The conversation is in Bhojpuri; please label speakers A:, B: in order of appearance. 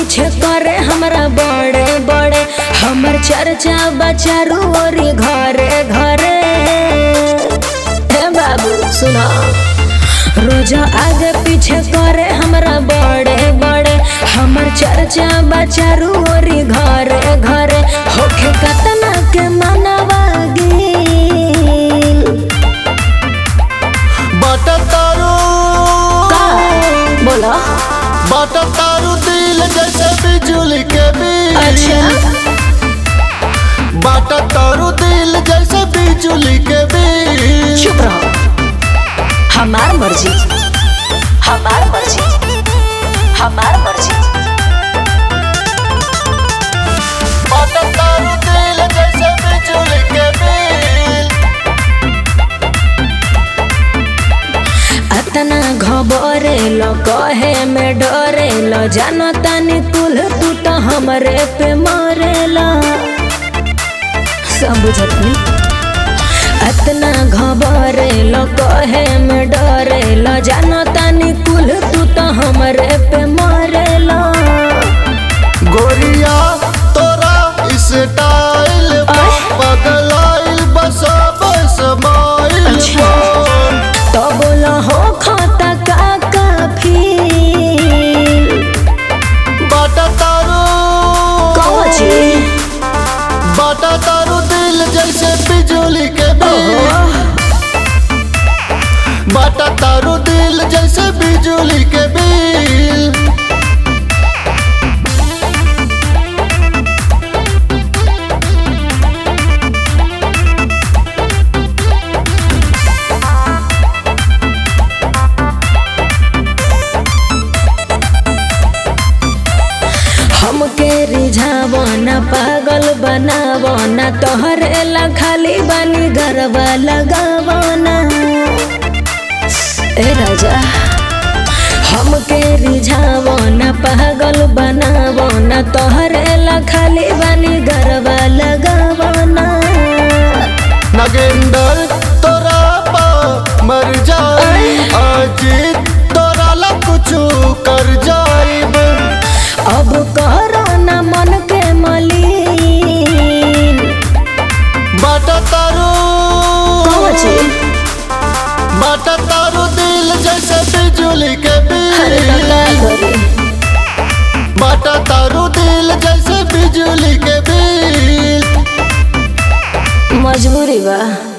A: पीछे करे हमरा बड़े बड़े हमर चर्चा बचारू ओरी घरे घरे हे बाबू सुना रोज आगे पीछे करे हमरा बड़े बड़े हमर चर्चा बचारू ओरी घरे घरे होखे कतना के मनवा गिल
B: बाट तारू
A: का बोला
B: बाट तारू दिल जैसे बिजुली के बिल
A: अच्छा
B: बाट तारू दिल जैसे बिजुली के बिल
A: चुप रहो हमार मर्जी हमार मर्जी हमार मर्जी
B: बाट तारू दिल जैसे बिजुली के बिल
A: अतना घबरे लो कहे में डरे लो जानो तानी कुल तू तो हमरे पे मरे लो सब बुझत नहीं अतना घबरे लो कहे में डरे लो जानो तानी कुल तू तो हमरे पे मरे लो
B: गोरिया तोरा स्टाइल
A: आय।
B: बदलाइल बसा बस माइल
A: अच्छा। तो बोलो हो खाता का काफी
B: बाट तारू
A: कौन चीज
B: बाट तारू दिल जैसे बिजुली के बिल
A: ओहो
B: बाट तारू दिल जैसे बिजुली के बिल
A: हमके रिझावो न पागल बनावो न तोहरे ला खाली बनी गरबा लगावो न ए राजा हमके रिझावो न पागल बनावो न तोहरे ला खाली बनी गरबा लगावो न
B: नगेंदर तोरा पा मर जाई अजीत तोरा ला कुछ कर जाइब
A: अब करो न मन के मलिन
B: बाट तारू
A: कौन चीज
B: बाट तारू दिल जैसे बिजुली के
A: अरे
B: बिल
A: का करी
B: बाट तारू दिल जैसे बिजुली के बिल
A: मजबूरी बा